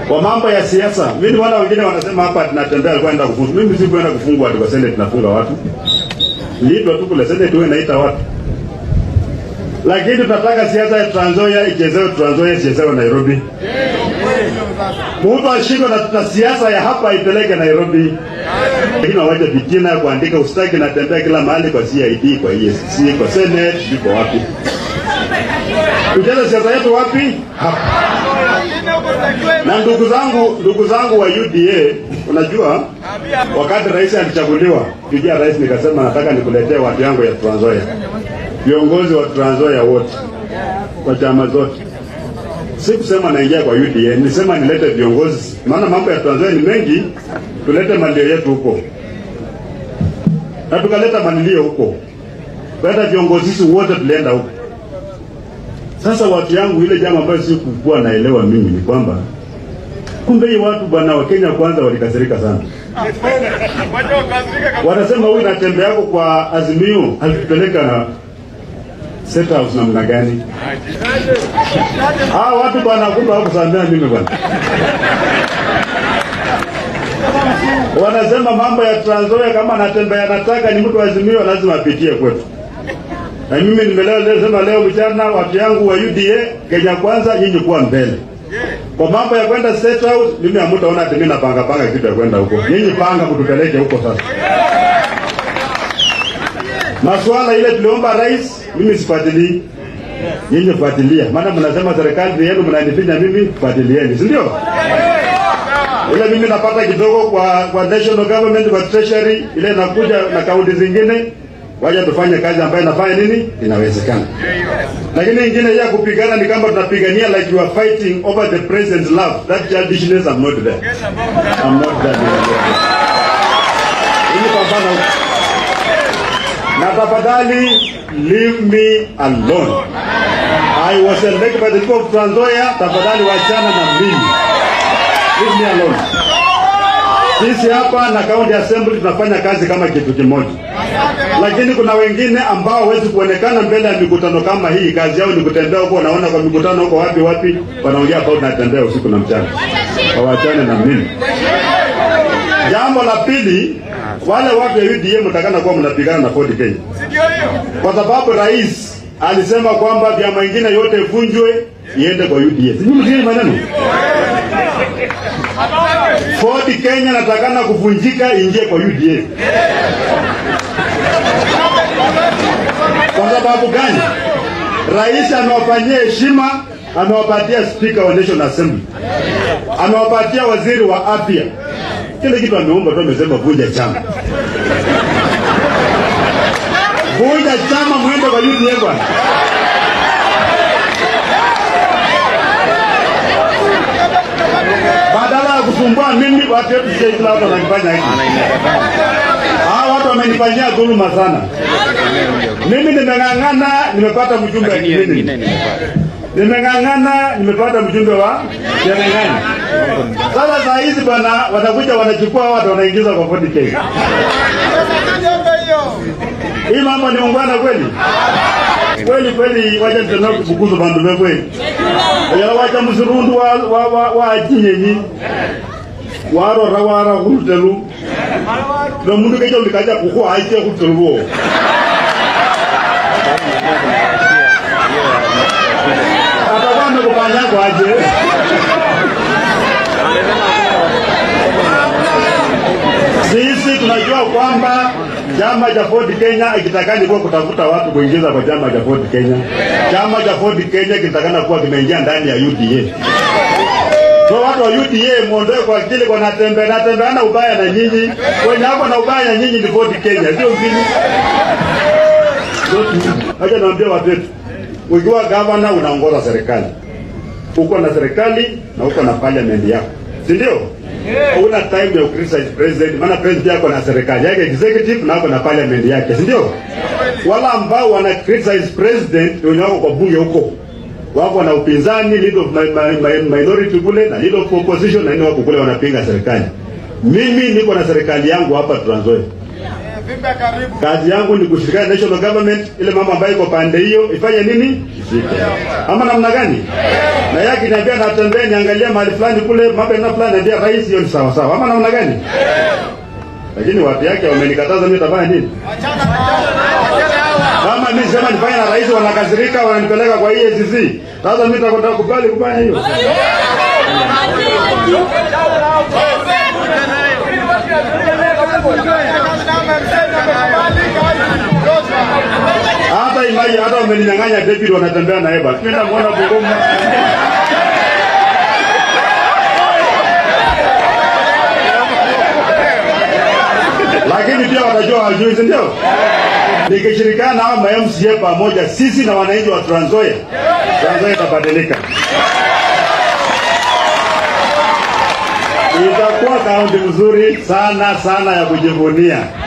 Kwa mambo ya siasa, mimi ni wale wengine wanasema hapa tunatembea kwenda kufungwa. Mimi si kwenda kufungwa watu kwa Senate tunafunga watu. Liitwa tu kule Senate wewe naita watu. Lakini tunataka siasa ya Trans Nzoia ichezewe Trans Nzoia ichezewe Nairobi. Mtu ashindwe na, na siasa ya hapa ipeleke Nairobi. Lakini waje vitina ya kuandika ustaki natembea kila mahali kwa CID, kwa EACC, kwa Senate, iko wapi? Tucheze siasa yetu wapi? Hapa. Na ndugu zangu, ndugu zangu wa UDA, unajua wakati rais alichaguliwa, kijia rais nikasema nataka nikuletee watu yangu ya Trans Nzoia. Viongozi wa Trans Nzoia wote kwa chama zote. Sikusema naingia kwa UDA, nilisema nilete viongozi, maana mambo ya Trans Nzoia ni mengi, tulete malio yetu huko. Na tukaleta malilio huko. Baada viongozi sisi wote tulienda huko. Sasa watu yangu, ile jambo ambayo sikukuwa naelewa mimi ni kwamba kumbe hii watu bwana wa Kenya kwanza walikasirika sana. Wanasema huyu natembea yako kwa Azimio alitupeleka na State House namna gani? Ah, watu bwana kumbe hawakusamea mimi bwana. Wanasema mambo ya Trans Nzoia kama natembea nataka ni mtu wa Azimio lazima apitie kwetu. Na mimi nimeleo leo sema leo mchana watu yangu wa UDA Kenya kwanza nyinyi kuwa mbele. Kwa mambo ya kwenda State House mimi hamtaona ati mimi napanga panga kitu ya kwenda huko. Nyinyi panga kutupeleke huko sasa. Masuala ile tuliomba rais mimi sifuatilii. Nyinyi fuatilia. Maana mnasema serikali ni yenu mnanifinya mimi fuatilieni, si ndio? Ile mimi napata kidogo kwa kwa national government kwa treasury ile nakuja na kaunti zingine waja tufanye kazi ambayo inafanya nini inawezekana. Lakini ingine ya kupigana ni kama tunapigania like you are fighting over the president's love. That childishness I'm not there. I'm not there. Hili pambana huko. Na tafadhali leave me alone. I was elected by the people of Trans Nzoia. Tafadhali wachana na mimi. Leave me alone. Sisi hapa na county assembly tunafanya kazi kama kitu kimoja, lakini kuna wengine ambao hawezi kuonekana mbele ya mikutano kama hii. Kazi yao ni kutembea huko, wanaona kwa mikutano huko wapi wapi, wanaongea about natembea usiku na mchana. Wawachane na mimi. Jambo la pili, wale watu wa UDA mtakana kuwa mnapigana na Ford Kenya, kwa sababu rais alisema kwamba vyama vingine yote vunjwe iende kwa UDA. Sijui msikie maneno Ford Kenya natakana kuvunjika ingie kwa UDA. Kwa sababu gani? Rais amewafanyia heshima, amewapatia speaker wa National Assembly, amewapatia waziri wa afya. Kile kitu ameomba tu, amesema vunja chama, vunja chama, mwende kwa UDA bwana. badala ya kusumbua mimi, watu wetu sisi kila watu wananifanya hivi. Hawa watu wamenifanyia dhuluma sana. Mimi nimeng'ang'ana, nimepata mjumbe wa Kimini, nimeng'ang'ana, nimepata mjumbe wa Cherengani. Sasa saa hizi bwana, watakuja wanachukua watu wanaingiza kwa 40k. Hii mambo ni ungwana kweli kweli kweli, wacha tena kubukuza bandu be kweli yala wacha musirundu wa wa wa, wa jinyenyi warora wara khulutelu na mundu keja ulikaja kukhu aike khulutelu wo atakwana kupanya kwaje sisi tunajua kwamba chama cha Ford Kenya ikitakani kuwa kutafuta watu kuingiza kwa chama cha Ford Kenya. Chama cha Ford Kenya kitakana kuwa kimeingia ndani ya UDA. So watu wa UDA muondoe kwa akili kwa natembe natembeana ubaya na nyinyi. Wenye hapo na ubaya na nyinyi ni Ford Kenya, sio mimi. Acha naambia watu wetu, ukiwa gavana unaongoza serikali, uko na serikali na uko na parliament yako, si ndio? Una time ya criticize president, maana president yako na serikali yake executive na ako na parliament yake, si ndio? Wala ambao wana criticize president wenye wako kwa bunge huko wako na upinzani, leader of my, my, my, minority kule na leader of opposition na nini wako kule wanapinga serikali. Mimi niko na serikali yangu hapa Trans Nzoia. Vimbe karibu. Kazi yangu ni kushirikiana na national government, ile mama ambayo iko pande hiyo ifanye nini? Ifike. Ama namna gani? Na yake niambia natembea niangalia mahali fulani kule mambo yana fulani niambia rais, hiyo ni sawa sawa. Ama namna gani? Lakini watu yake wamenikataza mimi nitafanya nini? Achana nao. Achana hawa. Kama mimi sema nifanye na rais wanakasirika wananipeleka kwa EACC. Sasa mimi nitakwenda kubali kufanya hiyo. Hata imai hata wameninyang'anya David wanatembea na Eva. Mimi namuona Bungoma. Lakini pia watajua hawajui, si ndio? Nikishirikiana na hao MCA pamoja, sisi na wananchi wa Trans Nzoia, Trans Nzoia itabadilika. Itakuwa kaunti nzuri sana sana ya kujivunia.